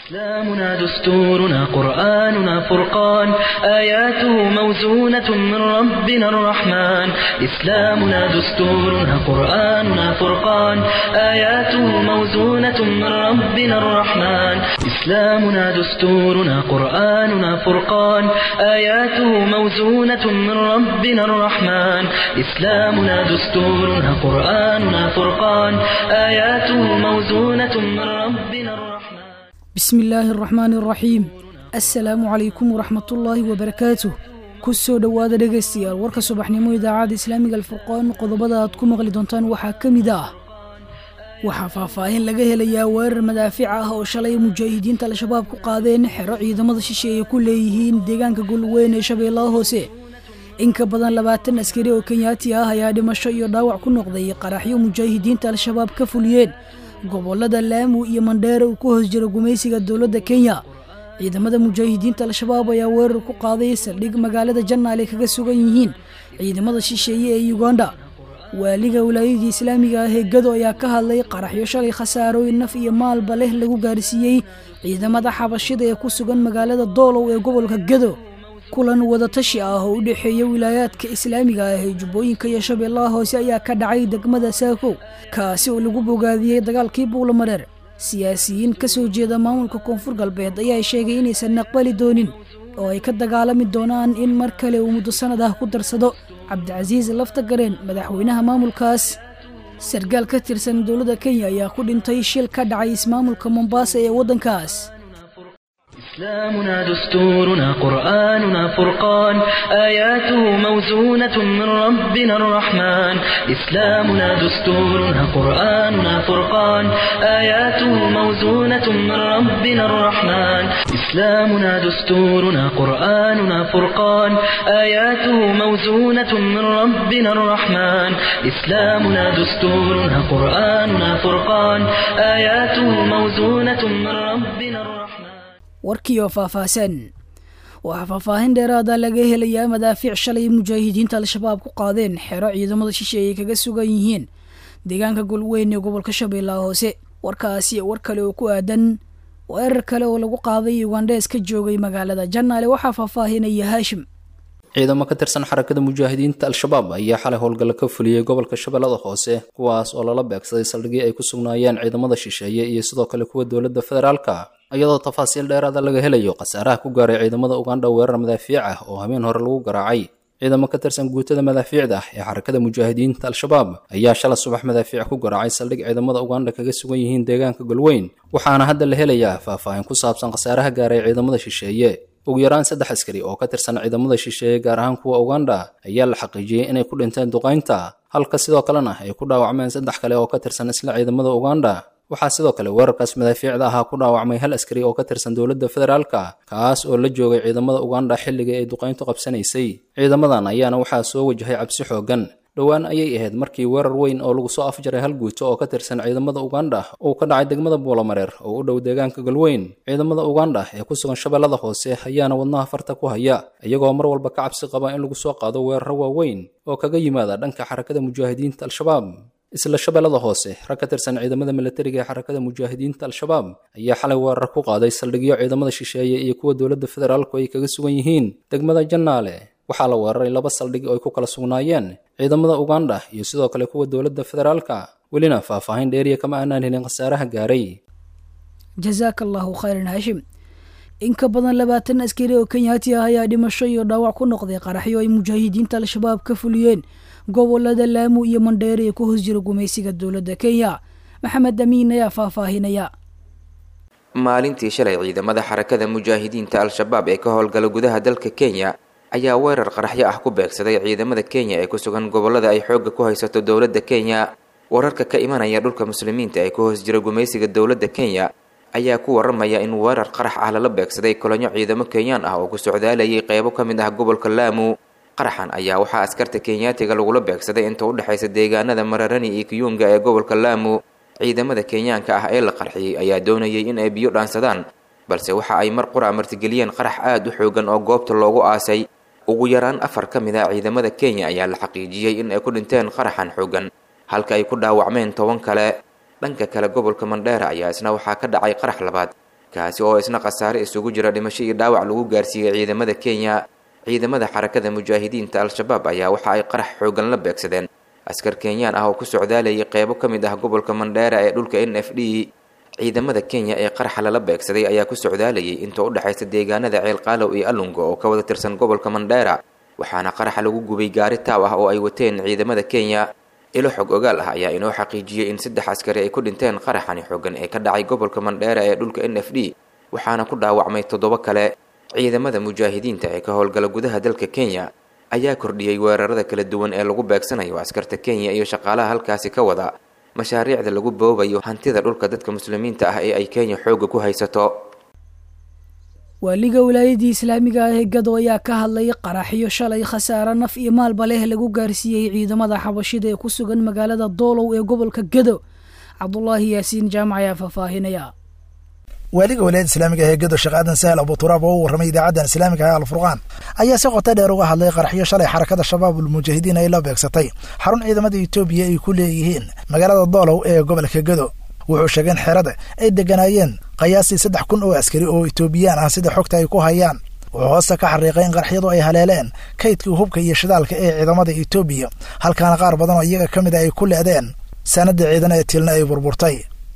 إسلامنا دستورنا قرآننا فرقان آياته موزونة من ربنا الرحمن إسلامنا دستورنا قرآننا فرقان آياته موزونة من ربنا الرحمن إسلامنا دستورنا قرآننا فرقان آياته موزونة من ربنا الرحمن إسلامنا دستورنا قرآننا فرقان آياته موزونة من ربنا الرحمن bismi illaahi araxmaani araxiim assalaamu calaykum waraxmatullaahi wabarakaatuh ku soo dhowaada dhegaystayaal warka subaxnimo idaacadda islaamiga alfurqaan qodobada aad ku maqli doontaan waxaa ka mid ah waxaa faahfaahin laga helayaa weerar madaafiic ah oo shalay mujaahidiinta al-shabaab ku qaadeen xero ciidamada shisheeye ku leeyihiin deegaanka golweyn ee shabeellaha hoose in ka badan labaatan askari oo kenyaati ah ayaa dhimasho iyo dhaawac ku noqday qaraxyo mujaahidiinta al-shabaab ka fuliyeen gobolada laamu iyo mandheere uu ku hoos jiro gumaysiga dowladda kenya ciidamada mujaahidiinta al-shabaab ayaa weerar ku qaaday saldhig magaalada jannaal ay kaga sugan yihiin ciidamada shisheeye ee uganda waaliga wilaayadii islaamiga ah ee gado ayaa ka hadlay qaraxyo shalay khasaarooyin naf iyo maalba leh lagu gaarsiiyey ciidamada xabashida ee ku sugan magaalada doolow ee gobolka gado kulan wadatashi ah oo u dhexeeya wilaayaadka islaamiga ah ee jubbooyinka iyo shabeellaha hoose ayaa ka dhacay degmada saakow kaasi oo lagu bogaadiyey dagaalkii buulamareer siyaasiyiin ka soo jeeda maamulka koonfur galbeed ayaa sheegay inaysan aqbali doonin oo ay ka dagaalami doonaan in mar kale uu muddo sanad ah ku darsado cabdicasiis lafta gareen madaxweynaha maamulkaas sargaal ka tirsan dowladda kenya ayaa ku dhintay shil ka dhacay ismaamulka mombaasa ee waddankaas إسلامنا دستورنا قرآننا فرقان آياته موزونة من ربنا الرحمن إسلامنا دستورنا قرآننا فرقان آياته موزونة من ربنا الرحمن إسلامنا دستورنا قرآننا فرقان آياته موزونة من ربنا الرحمن إسلامنا دستورنا قرآننا فرقان آياته موزونة من ربنا الرحمن warkii oo faahfaahsan waxaa faahfaahin dheeraada laga helayaa madaafiic shalay mujaahidiinta al-shabaab ku qaadeen xero ciidamada shisheeye kaga sugan yihiin deegaanka golweyn ee gobolka shabeellaha hoose warkaasi war kale oo ku aadan weerar kale oo lagu qaaday ugandhees ka joogay magaalada jannaale waxaa faahfaahinaya haashim ciidamo ka tirsan xarakada mujaahidiinta al-shabaab ayaa xalay howlgalla ka fuliyey gobolka shabeellada hoose kuwaas oo lala beegsaday saldhigii ay ku sugnaayeen ciidamada shisheeye iyo sidoo kale kuwa dowladda federaalka iyadoo tafaasiil dheeraada laga helayo khasaaraha ku gaaray ciidamada ugandha weerar madaafiic ah oo habeen hore lagu garaacay ciidamo ka tirsan guutada madaafiicda ee xarakada mujaahidiinta al-shabaab ayaa shala subax madaafiic ku garaacay saldhig ciidamada ugandha kaga sugan yihiin deegaanka golweyn waxaana hadda la helayaa faahfaahin ku saabsan khasaaraha gaaray ciidamada shisheeye ugu yaraan saddex askari oo ka tirsan ciidamada shisheeye gaar ahaan kuwa ugandha ayaa la xaqiijiyey inay ku dhinteen duqaynta halka sidoo kalena ay ku dhaawacmeen saddex kale oo ka tirsan isla ciidamada ugandha waxaa sidoo kale weerarkaas madaafiicda ahaa ku dhaawacmay hal askari oo ka tirsan dowladda federaalka kaas oo la joogay ciidamada ugandha xilligii ay duqayntu qabsanaysay ciidamadan ayaana waxaa soo wajahay cabsi xooggan dhowaan ayay ahayd markii weerar weyn oo lagu soo afjaray hal guuto oo ka tirsan ciidamada ugandha uu ka dhacay degmada buulamareer oo u dhow deegaanka galweyn ciidamada ugandha ee ku sugan shabeellada hoose ayaana wadnaha farta ku haya iyagoo mar walba ka cabsi qaba in lagu soo qaado weeraro waaweyn oo kaga yimaada dhanka xarakada mujaahidiinta al-shabaab isla shabeellada hoose rag ka tirsan ciidamada milatariga ee xarakada mujaahidiinta al-shabaab ayaa xalay weerar ku qaaday saldhigyo ciidamada shisheeye iyo kuwa dowladda federaalku ay kaga sugan yihiin degmada jannaale waxaa la weeraray laba saldhig oo ay ku kala sugnaayeen ciidamada ugandha iyo sidoo kale kuwa dowladda federaalka welina faahfaahin dheeriya kama aanaan helin khasaaraha gaaray jazaaka allahu khayran haashim in ka badan labaatan askari oo kenyaati ah ayaa dhimasho iyo dhaawac ku noqday qaraxyo ay mujaahidiinta al-shabaab ka fuliyeen gobolada laamu iyo mandheere ee ku hoos jira gumaysiga dowladda kenya maxamed amiin ayaa faahfaahinaya maalintii shalay ciidamada xarakada mujaahidiinta al-shabaab ee ka howlgala gudaha dalka kenya ayaa weerar qaraxyo ah ku beegsaday ciidamada kenya ee ku sugan gobolada ay xoogga ku haysato dowladda kenya wararka ka imanaya dhulka muslimiinta ee ku hoos jira gumaysiga dowladda kenya ayaa ku waramaya in weerar qarax ah lala beegsaday kolonyo ciidamo kenyaan ah oo ku socdaalayay qeybo ka mid ah gobolka laamu qaraxan ayaa waxaa askarta kenyaatiga lagula beegsaday inta u dhexaysa deegaanada mararani iyo kiyunga ee gobolka laamu ciidamada kenyaanka ah ee la qarxiyey ayaa doonayay in ay biyo dhaansadaan balse waxa ay mar qura martigeliyeen qarax aada u xoogan oo goobta loogu aasay ugu yaraan afar ka mid a ciidamada kenya ayaa la xaqiijiyey in ay ku dhinteen qaraxan xoogan halka ay ku dhaawacmeen toban kale dhanka kale gobolka mandheera ayaa isna waxaa ka dhacay qarax labaad kaasi oo isna khasaare isugu jira dhimasho iyo dhaawac lagu gaarsiiyey ciidamada kenya ciidamada xarakada mujaahidiinta al-shabaab ayaa waxa ay qarax xoogan la beegsadeen askar kenyaan ah oo ku socdaalayay qeybo ka mid ah gobolka mandheera ee dhulka n f d ciidamada kenya ee qaraxa lala beegsaday ayaa ku socdaalayay inta u dhexaysa deegaanada ceelqaalow iyo alungo oo ka wada tirsan gobolka mandheera waxaana qaraxa lagu gubay gaari taaw ah oo ay wateen ciidamada kenya ilo xog ogaal ah ayaa inoo xaqiijiyey in saddex askari ay ku dhinteen qaraxani xoogan ee ka dhacay gobolka mandheera ee dhulka n f d waxaana ku dhaawacmay toddoba kale ciidamada mujaahidiinta ee ka howlgala gudaha dalka kenya ayaa kordhiyey weerarada kala duwan ee lagu beegsanayo askarta kenya iyo shaqaalaha halkaasi ka wada mashaariicda lagu boobayo hantida dhulka dadka muslimiinta ah ee ay kenya xoogga ku haysato waaliga wilaayadii islaamiga ah ee gado ayaa ka hadlay qaraxyo shalay khasaare naf iyo maalba leh lagu gaarsiiyey ciidamada xabashida ee ku sugan magaalada doolow ee gobolka gado cabdulaahi yaasiin jaamac ayaa faahfaahinaya waaliga wilaayada islaamiga ee gado sheekh aadan sahal abuturaab oo u warramay idaacadan islaamiga ee alfurqaan ayaa si qoto dheer uga hadlay qaraxyo shalay xarakada shabaabul mujaahidiin ay la beegsatay xarun ciidamada etoobiya ay ku leeyihiin magaalada doolow ee gobolka gado wuxuu sheegay in xerada ay degganaayeen qiyaastii saddex kun oo askari oo etoobiyaan ah sida xogta ay ku hayaan wuxuu hoosta ka xariiqay in qaraxyadu ay haleeleen kaydkii hubka iyo shidaalka ee ciidamada etoobiya halkaana qaar badan oo iyaga ka mid a ay ku le'deen sanada ciidan ee tilna ay burburtay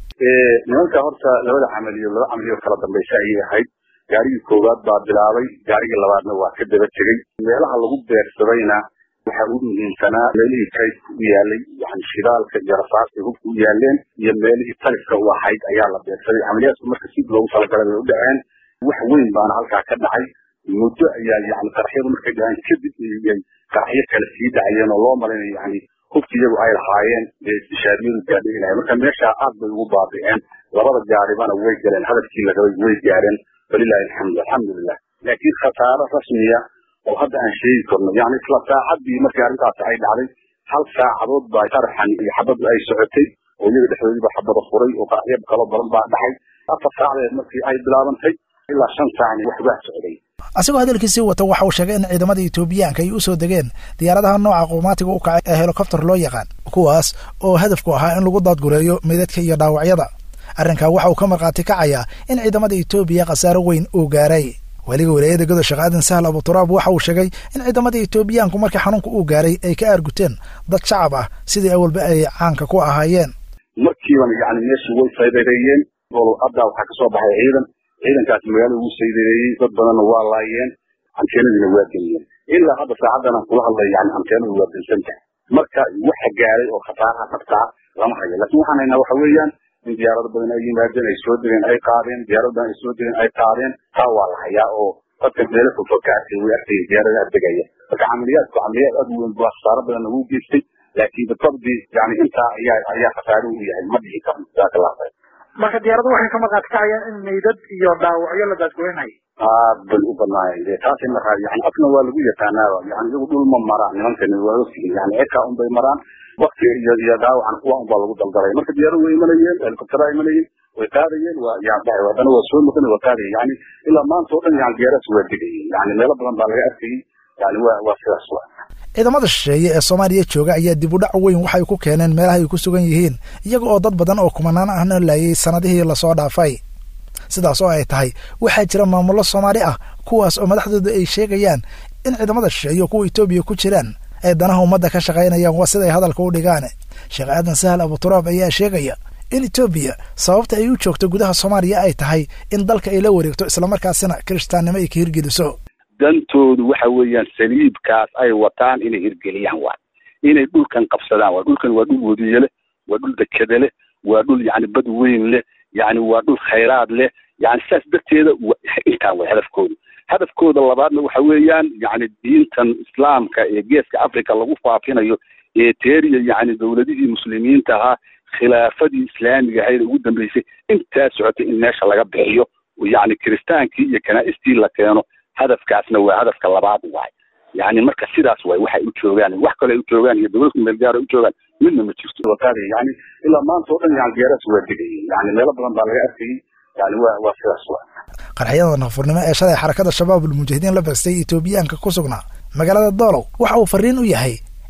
nimanka horta labada camaliyo laba camaliyo kala dambaysa ayay ahayd gaarigii koowaad baa bilaabay gaarigii labaadna waa ka daba tegey meelaha lagu beersadayna waxa u muhiimsanaa meelihii kaydka u yaalay yani shidaalka iyo rasaasta hubka u yaaleen iyo meelihii talifka u ahayd ayaa la beersaday camaliyaadku marka si loogu talagalay bay u dhaceen wax weyn baana halkaa ka dhacay muddo ayaa yani qaraxyadu markay dhaceen kadib ay qaraxyo kale sii dhacayeen oo loo malaynayo yani hubki iyagu ay lahaayeen dee istishaadiyadu gaadhigi lahay marka meeshaa aad bay ugu baabi'een labada gaaribana way galeen hadafkii la rabay way gaareen walilahi alxamdu alxamdulilah laakiin khasaaro rasmiya oo hadda aan sheegi karno yani isla saacaddii markii arrintaasi ay dhacday hal saacadood baa qaraxan iyo xabaddu ay socotay oo iyaga dhexdoodiiba xabada furay oo qaraxyo kaloo badan baa dhacay afar saacadeed markii ay bilaabantay ilaa shan saacni wax waa socday asigoo hadalkiisii wata waxa uu sheegay in ciidamada etoobiyaanka ay u soo degeen diyaaradaha nooca qumaatiga u kacay ee helikobter loo yaqaan kuwaas oo hadafku ahaa in lagu daadgureeyo meydadka iyo dhaawacyada arrinkaa waxa uu ka markhaati kacayaa in ciidamada etoobiya khasaaro weyn uu gaaray weliga walaayada godo sheekh aadan sahal abuturaab waxa uu sheegay in ciidamada etoobiyaanku markii xanuunka uu gaaray ay ka aarguteen dad shacab ah sidii awalba ay caanka ku ahaayeen markiibana yani meeshii way saydareeyeen haddaa waxaa kasoo baxay ciidan ciidankaasi magaalada ugu saydareeyey dad badanna waa laayeen anteenadiina waa geliyeen ilaa hadda saacadan aan kula hadlay yani anteenadu waa dansan tahay marka waxa gaaray oo khasaaraha dhabtaa lama hayo laakiin waxaan haynaa waxa weeyaan in diyaarado badan ay yimaadeen ay soo degeen ay qaadeen diyaarado badan ay soo degeen ay qaadeen taa waa la hayaa oo dadka meelo fogfog ka arkay way arkayeen diyaaradaha degaya marka camaliyaadku camaliyaad aad u weyn baa khasaaro badan lagu geystay laakiin bitabdi yani intaa ayaa ayaa khasaaro u yahay ma dhihi karno jazaaka allah khayr marka diyaaradu waxay ka markaati kacayaan in meydad iyo dhaawacyo la daadgoynayo aad bay u badnaayeen de taas in la raadiyo yani afna waa lagu yaqaanaaba yani iyagu dhul ma maraan nimankani waa ogtihiin yani cirkaa un bay maraan wakti iyo iyo dhaawacan kuwa un baa lagu daldalay marka diyaaradu way imanayeen helikobtera imanayeen way qaadayeen waa yani haddana waa soo noqon waa qaadayeen yani ilaa maanta oo dhan yani diyaaradaas waa degayeen yani meelo badan baa laga arkayay yani waa waa sidaas waa ciidamada shisheeye ee soomaaliya jooga ayaa dib u dhac weyn waxay ku keeneen meelaha ay ku sugan yihiin iyaga oo dad badan oo kumanaan ahna laayay sannadihii lasoo dhaafay sidaas oo ay tahay waxaa jira maamullo soomaali ah kuwaas oo madaxdooda ay sheegayaan in ciidamada shisheeye kuwa etoobiya ku jiraan ay danaha ummadda ka shaqaynayaan waa siday hadalka u dhigaan sheekh aadan sahal abuturaab ayaa sheegaya in etoobiya sababta ay u joogto gudaha soomaaliya ay tahay in dalka ay la wareegto islamarkaasina kiristaannimo ay ka hirgeliso dantoodu waxa weeyaan saliibkaas ay wataan inay hirgeliyaan waa inay dhulkan qabsadaan waa dhulkan waa dhul wadiye leh waa dhul dekede leh waa dhul yani bad weyn leh yani waa dhul khayraad leh yani sidaas darteeda intaan way hadafkooda hadafkooda labaadna waxa weeyaan yani diintan islaamka ee geeska africa lagu faafinayo ee teeriya yani dowladihii muslimiinta ahaa khilaafadii islaamiga ahayd ugu dambeysay intaa socotay in meesha laga bixiyo yani kiristaankii iyo kanaa'istii la keeno hadafkaasna waa hadafka labaad waay yani marka sidaas waay waxay u joogaan wax kale ay u joogaan iyo dowladku meel gaar ay u joogaan midna ma jirto waqaadi yani ilaa maanta oo dhan yani diyaaradaas waa degayeen yani meelo badan baa laga arkayay yani waa waa sidaas waa qarxyada nafurnimo ee shalay xarakada shabaabul mujaahidiin la beegstay etoobiyaanka ku sugnaa magaalada doolow waxa uu fariin u yahay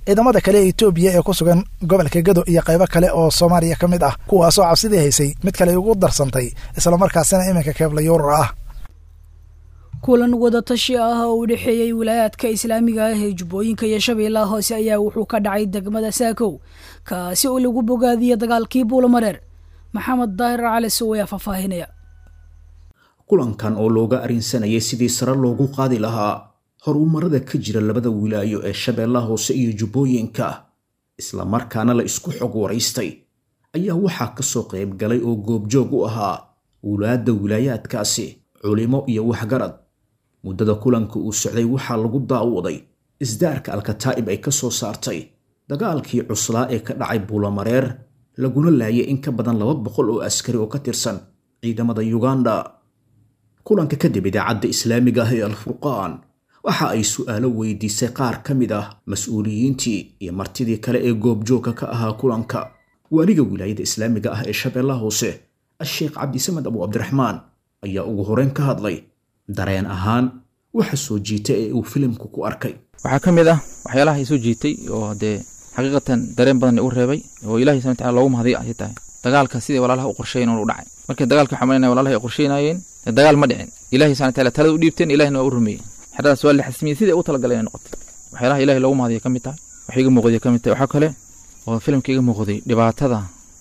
ciidamada kale ee etoobiya ee ku sugan gobolka gado iyo qaybo kale oo soomaaliya ka mid ah kuwaasoo cabsidii haysay mid kale ugu darsantay islamarkaasina iminka keebla yuurar ah kulan wadatashi ah oo u dhexeeyey wilaayaadka islaamiga ah ee jubbooyinka iyo shabeellaha hoose ayaa wuxuu ka dhacay degmada saakow kaasi oo lagu bogaadiyey dagaalkii buulamareer maxamed daahir cali sow ayaa faahfaahinaya kulankan oo looga arrinsanayay sidii sare loogu qaadi lahaa horumarada ka jira labada wilaayo ee shabeellaha hoose iyo jubbooyinka islamarkaana la isku xog waraystay ayaa waxaa ka soo qayb galay oo goobjoog u ahaa wulaadda wilaayaadkaasi culimo iyo waxgarad muddada kulanka uu socday waxaa lagu daawaday isdaarka alkataa'ib ay ka soo saartay dagaalkii cuslaa ee ka dhacay buulamareer laguna laayay in ka badan laba boqol oo askari oo ka tirsan ciidamada yuganda kulanka kadib idaacadda islaamiga ah ee alfurqaan waxa ay su'aalo weydiisay qaar ka mid ah mas-uuliyiintii iyo martidii kale ee goobjoogka ka ahaa kulanka waaliga wilaayada islaamiga ah ee shabeellaha hoose asheekh cabdisamed abu cabdiraxmaan ayaa ugu horeyn ka hadlay dareen ahaan waxa soo jiitay ee uu filimku ku arkay waxaa ka mid ah waxyaalaha ay soo jiitay oo dee xaqiiqatan dareen badan u reebay oo ilahi subana wataala loogu mahadiy ay tahay dagaalka sidai walaalaha u qorsheeyen u dhacay markii dagaalka waxaa malinaya walaalaha ay qorsheynayeen dagaal ma dhicin ilahi subana wataala talada u dhiibteen ilahina waa u rumeeyey xeradaas waa la xasmiyey sidai u talagaleen ay noqotay waxyaalaha ilahi loogu mahadiya ka mid tahay wax iga muuqday ka mid tahay waxaa kale oo filimka iga muuqday dhibaatada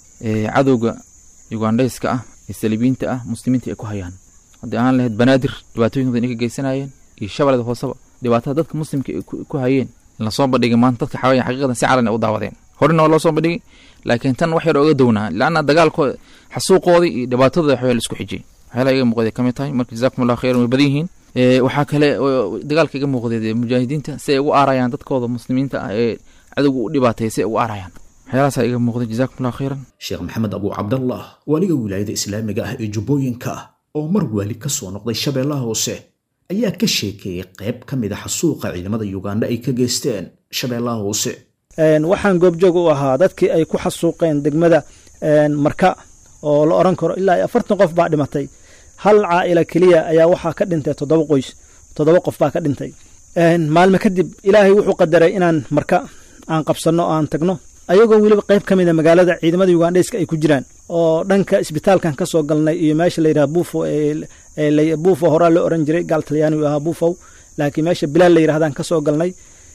cadowga yugandhayska ah ee saliibiinta ah muslimiinta ay ku hayaan haddii aan lahayd banaadir dhibaatooyin badan ay ka geysanayeen iyo shabeelada hooseba dhibaatada dadka muslimka ay ku hayeen lasoo bandhigay maanta dadka xawaayan xaqiiqadan si calan ay u daawadeen horena waa loo soo bandhigay laakiin tan wax yar oga downaa laanna dagaalkooda xasuuqoodii iyo dhibaatadooda waxyaa la isku xijiyey waxyaalaha iga muuqday ka mid tahay marka jazaakum allah khayran way badan yihiin waxaa kale oo dagaalka iga muuqday mujaahidiinta si ay ugu aarayaan dadkooda muslimiinta ah ee cadowga u dhibaatay si ay ugu aarayaan waxyaalahaasaa iga muuqday jazaakum allah khayran sheekh maxamed abu cabdallah waaliga wilaayada islaamiga ah ee jubbooyinka oo mar waali ka soo noqday shabeellaha hoose ayaa ka sheekeeyey qayb ka mid a xasuuqa ciidamada yuganda ay ka geysteen shabeellaha hoose waxaan goobjoog u ahaa dadkii ay ku xasuuqeen degmada marka oo la oran karo ilaa afartan qof baa dhimatay hal caa'ila keliya ayaa waxaa ka dhintay toddoba qoys toddoba qof baa ka dhintay maalme kadib ilaahay wuxuu qadaray inaan marka aan qabsanno o aan tagno ayagoo weliba qayb ka mida magaalada ciidamada yugandheyska ay ku jiraan oo dhanka isbitaalkan ka soo galnay iyo meesha layidhaha buufo buufo horaa loo oran jiray gaal talyaani uu ahaa buufow laakiin meesha bilaal la yidhahdaan ka soo galnay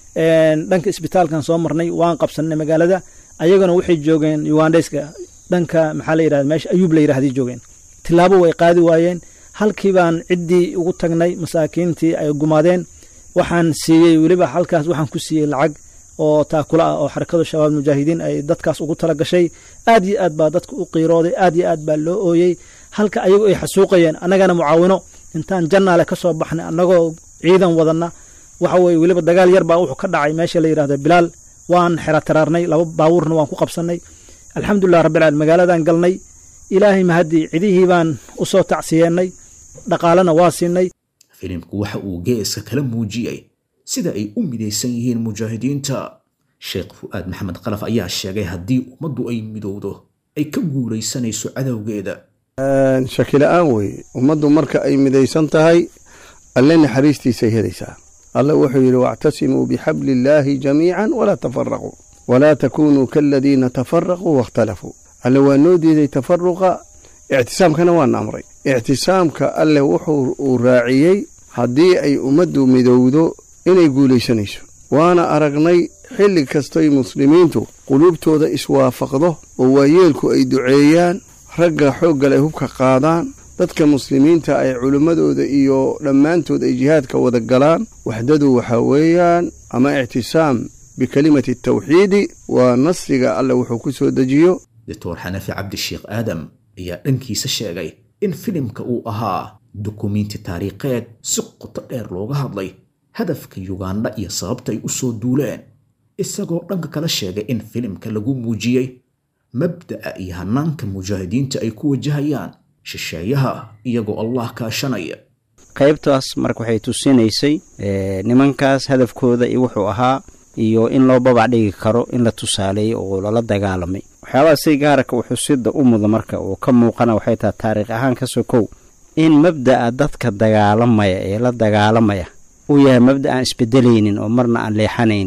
dhanka isbitaalkan soo marnay waan qabsannay magaalada ayagana waxay joogeen yugandheyska dhanka maxaa la yidhahda meesha ayuub la yidhahday joogeen tilaabo way qaadi waayeen halkii baan ciddii ugu tagnay masaakiintii ay gumaadeen waxaan siiyey weliba halkaas waxaan ku siiyey lacag oo taakula ah oo xarakada shabaab mujaahidiin ay dadkaas ugu tala gashay aad iyo aad baa dadka u qiirooday aad iyo aad baa loo ooyey halka ayagu ay xasuuqayeen annagana mucaawino intaan jannaale ka soo baxnay annagoo ciidan wadanna waxa weye weliba dagaal yar baa wuxuu ka dhacay meesha la yidhahda bilaal waan xera taraarnay laba baabuurna waan ku qabsannay alxamdulilah rabbilcaalamiin magaaladan galnay ilaahay mahaddii cidihii baan u soo tacsiyeennay dhaqaalena waa siinay filimku waxa uu geeska kala muujiyey sida ay u midaysan yihiin mujaahidiinta sheekh fu'aad maxamed qalaf ayaa sheegay haddii ummaddu ay midowdo ay ka guulaysanayso cadowgeeda shakila-aan weeye ummaddu marka ay midaysan tahay alle naxariistiisay helaysaa alle wuxuu yidhi wactasimuu bixabli illaahi jamiican walaa tafaraquu walaa takunuu kaaladiina tafaraquu waاkhtalafuu alle waa noo diiday tafaruqa ictisaamkana waana amray ictisaamka alle wuxuu uu raaciyey haddii ay ummaddu midowdo inay guulaysanayso waana aragnay xilli kastoy muslimiintu quluubtooda iswaafaqdo oo waayeelku ay duceeyaan ragga xooggal ay hubka qaadaan dadka muslimiinta ay culimmadooda iyo dhammaantood ay jihaadka wada galaan waxdadu waxaa weeyaan ama ictisaam bikelimati tawxiidi waa nasriga alle wuxuu ku soo dejiyo doctor xanafi cabdisheekh aadam ayaa dhankiisa sheegay in filimka uu ahaa dukumiinti taariikheed si qoto dheer looga hadlay hadafka yuganda iyo sababta ay u soo duuleen isagoo dhanka kala sheegay in filimka lagu muujiyey mabda'a iyo hanaanka mujaahidiinta ay ku wajahayaan shisheeyaha iyagoo allah kaashanaya qaybtaas marka waxay tusinaysay nimankaas hadafkooda iyo wuxuu ahaa iyo in loo babac dhigi karo in la tusaaleeyey oo lala dagaalamay waxyaabaha si gaaraka uxusida u muda marka uu ka muuqana waxay tahay taariikh ahaan ka sokow in mabda'a dadka dagaalamaya ee la dagaalamaya uu yahay mabda aan isbedelaynin oo marna aan leexanaynin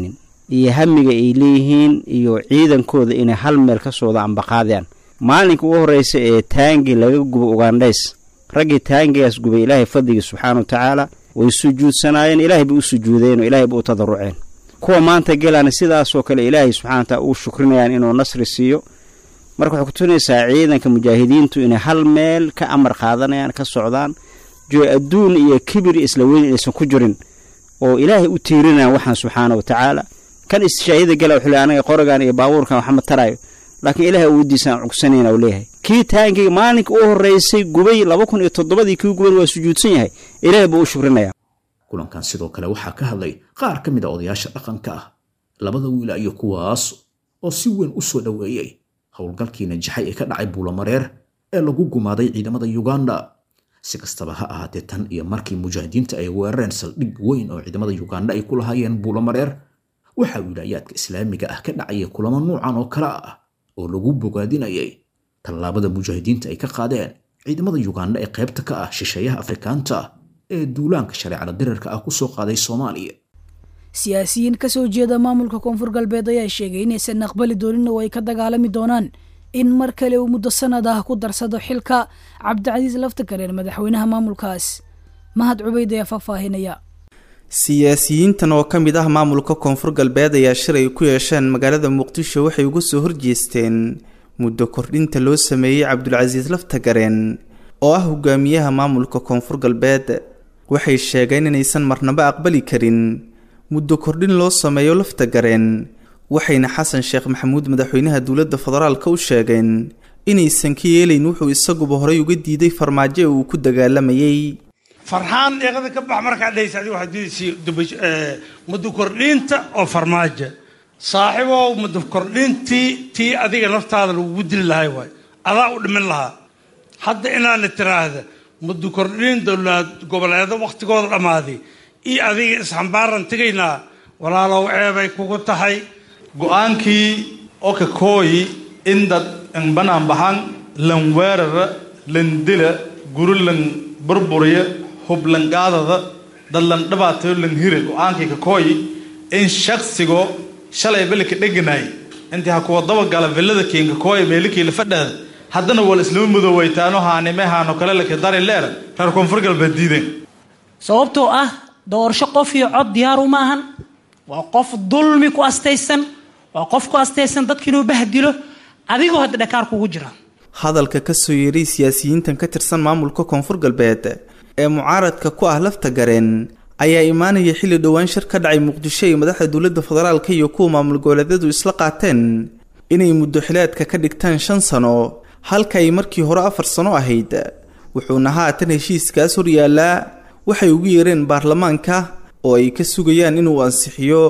iyo hamiga ay leeyihiin iyo ciidankooda inay hal meel ka sooda ambaqaadaan maalinka ugu horreysa ee taangi laga gubo ugandhays raggii taangigaas gubay ilaahay fadligii subxaana wa tacaala way sujuudsanaayeen ilaahay bay u sujuudeen oo ilaahay bay u tadaruceen kuwa maanta gelaana sidaasoo kale ilaahay subxana wa taala uu shukrinayaan inuu nasri siiyo marka waxay kutusinaysaa ciidanka mujaahidiintu inay hal meel ka amar qaadanayaan ka socdaan jo adduun iyo kibir isla weyn inaysan ku jirin oo ilaahay u tiirinayaan waxaan subxaana wa tacaala kan istishaahida gala wuxuu leey anaga qorogan iyo baabuurkan waxma tarayo laakiin ilaahay awooddiisaan cugsanayna uu leeyahay kii taankiga maalinka u horreysay gubay laba kun iyo toddobadii kii guban waa sujuudsan yahay ilaahay buu u shukrinaya kulankan sidoo kale waxaa ka hadlay qaar ka mid a odayaasha dhaqanka ah labada wiila iyo kuwaas oo si weyn u soo dhoweeyey howlgalkii najaxay ee ka dhacay buulamareer ee lagu gumaaday ciidamada yuganda si kastaba ha ahaatee tan iyo markii mujaahidiinta ay weerareen saldhig weyn oo ciidamada yuganda ay ku lahaayeen buulamareer waxaa wilaayaadka islaamiga ah ka dhacaya kulamo nuucan oo kale ah oo lagu bogaadinayay tallaabada mujaahidiinta ay ka qaadeen ciidamada yuganda ee qaybta ka ah shisheeyaha afrikaanta ee duulaanka shareecada dirarka ah ku soo qaaday soomaaliya siyaasiyiin ka soo jeeda maamulka koonfur galbeed ayaa sheegay inaysan aqbali doonin oo ay ka dagaalami doonaan in mar kale uu muddo sanad ah ku darsado xilka cabdicasiis laftagareen madaxweynaha maamulkaas mahad cubayd ayaa faahfaahinaya siyaasiyiintan oo ka mid ah maamulka koonfur galbeed ayaa shilay ku yeesheen magaalada muqdisho waxay uga soo horjeesteen muddo kordhinta loo sameeyey cabdulcasiis laftagareen oo ah hogaamiyaha maamulka koonfur galbeed waxay sheegeen inaysan marnaba aqbali karin muddo kordhin loo sameeyo laftagareen waxayna xasan sheekh maxamuud madaxweynaha dowladda federaalka u sheegeen inaysan ka yeelayn wuxuu isaguba horey uga diiday farmaajo ee uu ku dagaalamayay farxaan eeqada ka bax markaad dhehaysa adiga waxaad diidaysa muddo kordhinta oo farmaajo saaxiibow muddo kordhintii tii adiga naftaada lagugu dili lahay waay adaa u dhimin lahaa hadda inaana tiraahda muddo kordhin dowlad goboleedo wakhtigooda dhammaaday iyo adiga isxambaaran tegaynaa walaalow ceebay kugu tahay go-aankii okakooyi in dad banaan baxan lan weerara lan dila guri lan burburiya hublangaadada dad lan dhibaatayo lan hira go-aankii kakooyi in shaksigo shalay belika dheganay intii ha kuwa dabagala villada kiinkakooya meelikii lafadhaada haddana wal islama mudooweytaano haanime haano kale laki dari leer reer koonfur galbeed diideen sababtoo ah doorasho qof iyo cod diyaaru ma ahan waa qof dulmi ku astaysan waa qof ku astaysan dadka inuu bahdilo adigoo hadda dhakaar kugu jira hadalka ka soo yeeray siyaasiyiintan ka tirsan maamulka koonfur galbeed ee mucaaradka ku ah lafta gareen ayaa imaanaya xilli dhowaan shir ka dhacay muqdisho ay madaxda dowladda federaalka iyo kuwa maamul goboleedyadu isla qaateen inay muddo xileedka ka dhigtaan shan sano halka ay markii hore afar sano ahayd wuxuuna haatan heshiiskaas horyaallaa waxay ugu yeereen baarlamaanka oo ay ka sugayaan inuu ansixiyo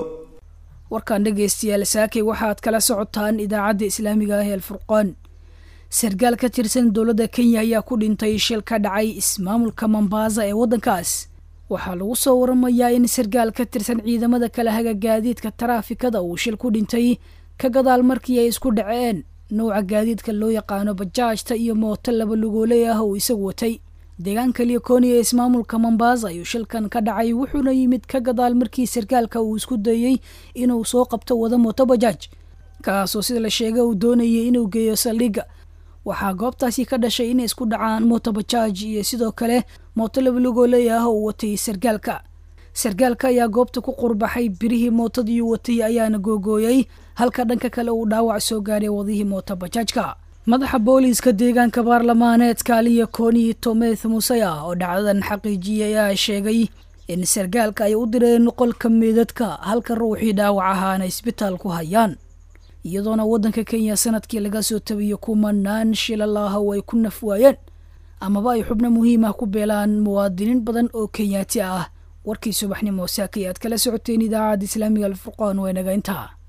warkan dhegaystayaal saakay waxaad kala socotaan idaacadda islaamiga ah ee alfurqaan sarkaal ka tirsan dowladda kenya ayaa ku dhintay shil ka dhacay ismaamulka mombaasa ee waddankaas waxaa lagu soo waramayaa in sarkaal ka tirsan ciidamada kala haga gaadiidka taraafikada uu shil ku dhintay ka gadaal markii ay isku dhaceen nouca gaadiidka loo yaqaano bajaajta iyo mooto laba lugooley ah uu isagu watay deegaanka liokoni ee ismaamulka mombaasa ayuu shilkan ka dhacay wuxuuna yimid ka gadaal markii sarkaalka uu isku dayey inuu soo qabto wada mooto bajaaj kaasoo sida la sheegay uu doonayay inuu geeyo saldhigga waxaa goobtaasi ka dhashay inay isku dhacaan mooto bajaaj iyo sidoo kale mooto labalugooley ah uu watay sarkaalka sarkaalka ayaa goobta ku qurbaxay birihii mootadii uu watay ayaana googooyey halka dhanka kale uu dhaawac soo gaadhay wadihii mooto bajaajka madaxa booliiska deegaanka baarlamaaneedka aliya koni tometh musaya oo dhacdadan xaqiijiyay ayaa sheegay in sarkaalka ay u direen qolka meedadka halka ruuxii dhaawac ahaana isbitaal ku hayaan iyadoona waddanka kenya sanadkii laga soo tabiyo kumanaan shilalaah oo ay ku naf waayeen amaba ay xubno muhiim ah ku beelaan muwaadiniin badan oo kenyaati ah warkii subaxnimo saakay aad kala socoteen idaacadda islaamiga alfurqaan waa inaga intaa